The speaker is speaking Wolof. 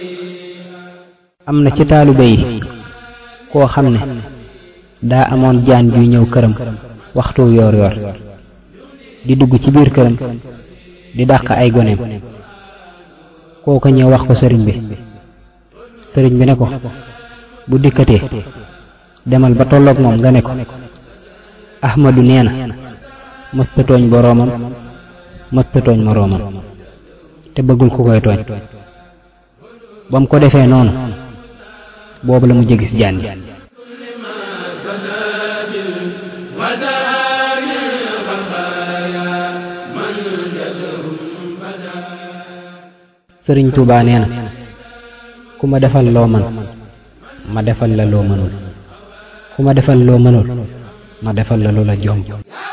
am na ci taalibe yi koo xam ne daa amoon jaan juy ñëw këram waxtu yoor yoor di dugg ci biir këram di dàq ay goneem kooka ñëw wax ko sëriñ bi sëriñ bi ne ko bu dikkatee demal ba tolloog moom nga ne ko ahmadu nee na mësta tooñ boroomam mësta tooñ moroomam te bëggul ku koy tooñ ba mu ko defee noonu boobu la mu jégis jaan ji sëriñ Tuubaa nee na ku ma defal loo man ma defal la loo mënul ku ma defal loo mënul ma defal la lu la jomb